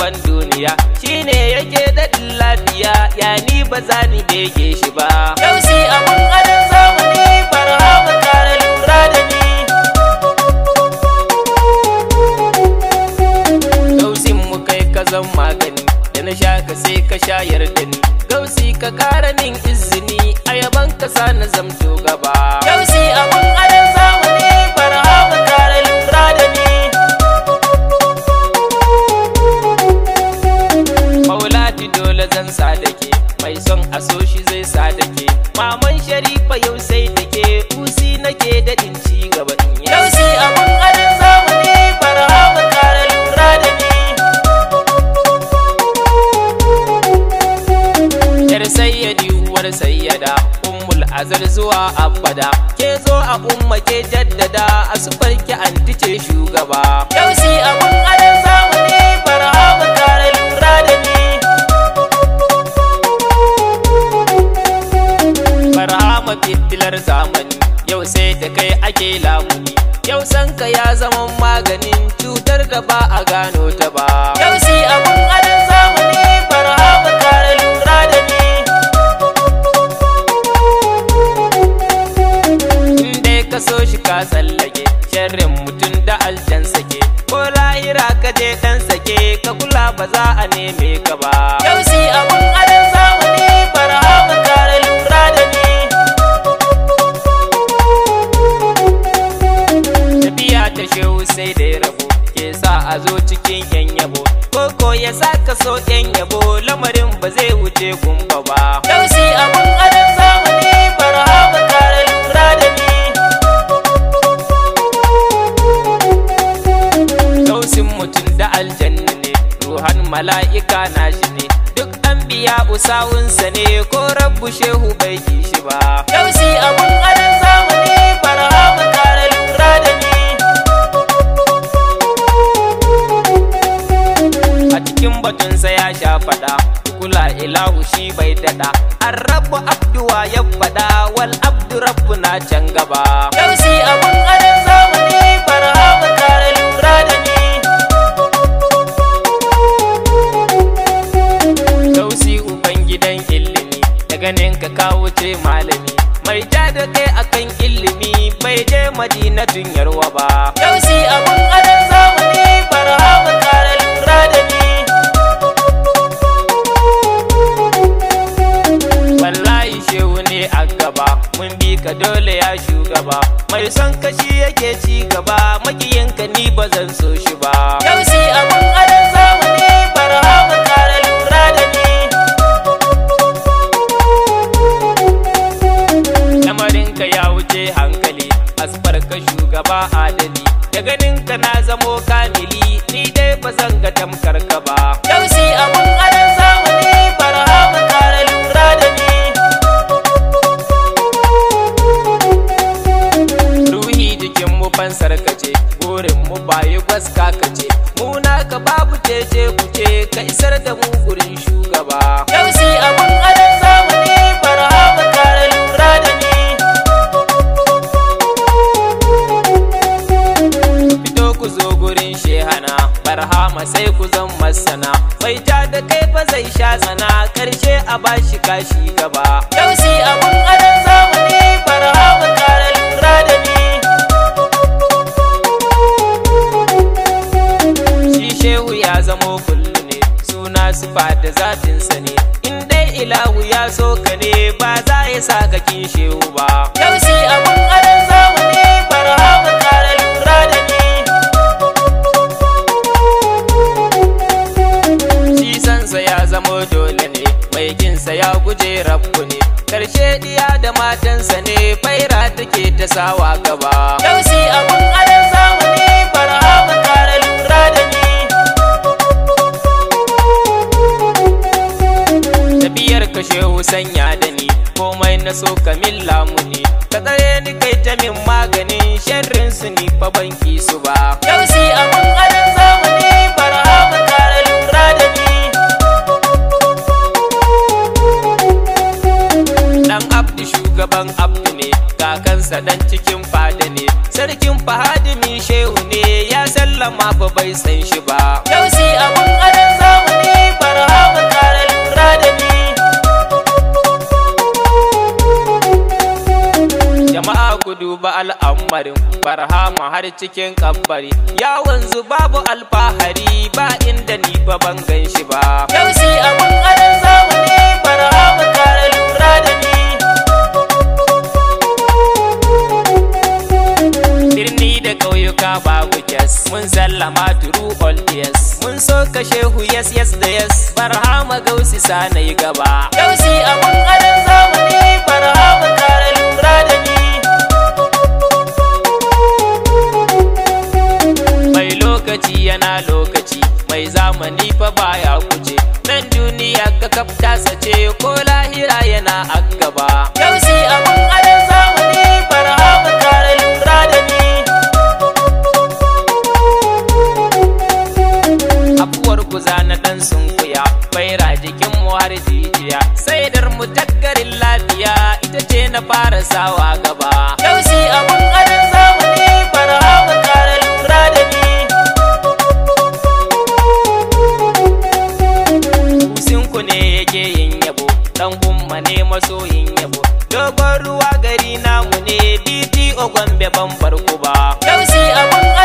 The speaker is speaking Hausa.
ban duniya shine yake daɗin lafiya ya ni ba za ni bege shi ba yau si abun adon zamani barhama kare lura da ni gausin mu kai ka zan magani da na sha ka sai ka shayar da ni gausi ka kara min izini a yaban ka sa na zamto gaba gausi abun adon zamani barhama kare lura da ni Maulati dole zan sa da ke mai son a so shi zai sa da ke maman sharifa yau sai da ke usi nake daɗin ci gaba in yi yau si abun adon zamani barhama kare lura da ni yar sayyadi uwar sayyada ummul azal zuwa abada ke zo a umma ke jaddada a sufar ki anti ce shugaba yau si abun adon zamani barhama kare lura da ni barhama fitilar zamani yau sai da kai ake lamuni yau sanka ya zama maganin cutar da ba a gano ta ba yau si abun adon zamani barhama kare lura da ni inda ka so shi ka tsallake sharrin mutum da aljan sake ko lahira ka je dan sake ka kula ba za a neme ka ba yau si abun adon zamani barhama kare lura da ni tafiya ta shehu sai da ya rabu ke sa a zo cikin yan yabo koko ya sa ka so yan yabo lamarin ba zai wuce gumba ba yau si abun adon zamani barhama kare lura da ni Gausin mutum da aljanna ne ruhan mala'ika na shi ne duk an biya usawunsa ne ko rabbu shehu bai ki shi ba yau si abun adon zamani barhama kare lura da ni a cikin batunsa ya sha fada kula ilahu shi bai dada an rabu abduwa ya fada wal abdu rabbu na can gaba yau si abun adon zamani barhama kare lura da ni Gausi uban gidan ilimi da ganin ka kawo ce malami mai ja da kai akan ilimi bai je madinatun yarwa ba Gausi abun adon zamani barhama kare lura da ni wallahi shehu ne a gaba mun bi ka dole ya shugaba mai son kashi yake ci gaba makiyinka ni ba zan so shi ba Gausi abun adon zamani barhama kare lura da ni lamarinka ya wuce hankali asfar ka shugaba adali da ganinka na zamo kamili ni dai ba zan ga tamkar ka ba Gausi abun adon zamani barhama kare lura da ni ruhi jikin mu fansar kace burin mu bayi gwaska kace mu naka babu tece kuce ka isar da mu gurin shugaba yau si abun adon zamani barhama kare lura da ni fito ku zo gurin shehana barhama sai ku zan masana bai ja da kai fa zai sha tsana karshe a bashi kashi gaba yau si abun adon zamani barhama kare lura da ni shi shehu ya zamo kullu ne suna sufa da zatinsa ne in dai ilahu ya so ka ne ba za ya sa ka kin shehu ba yau si abun adon zamani barhama kare lura da ni shi sansa ya zamo dole ne mai kinsa ya guje rabbu ne karshe diya da matansa ne faira take ta sawa gaba yau si abun adon zamani barhama kare lura da ni tafiyar ka shehu sanya da ni komai na so ka min lamuni ka tsare ni kai ta min maganin sharrin su ni fa ban ki su ba yau si abun adon zamani barhama kare lura da ni dan abdu shugaban abdu ne kakansa dan cikin fada ne sarkin fahadimi shehu ne ya sallama fa bai san shi ba yau si abun adon zamani muhammadin barhama har cikin kabbari ya wanzu babu alfahari ba inda ni ba ban gan shi ba yausi abun adon zamani barhama kare lura da ni birni da ƙauyuka babu kes mun sallama turu all yes mun so ka shehu yes yes da yes barhama gausi sana yi gaba gausi abun adon zamani barhama kare lura da ni mai lokaci yana lokaci mai zamani fa baya kuce nan duniya ka kafta sace ko lahira yana a gaba gausi abun adon zamani barhama kare lura da ni afuwar kuza na dan sunkuya baira jikin mu har jijiya sai dar mu takkarin lafiya ita ce na fara sawa gaba yausi abun adon zamani barhama kare lura da ni Kusinku ne yake yin yabo dan umma ne masoyin yabo dogon ruwa gari namu ne DTO Gombe ban farko ba yausi abun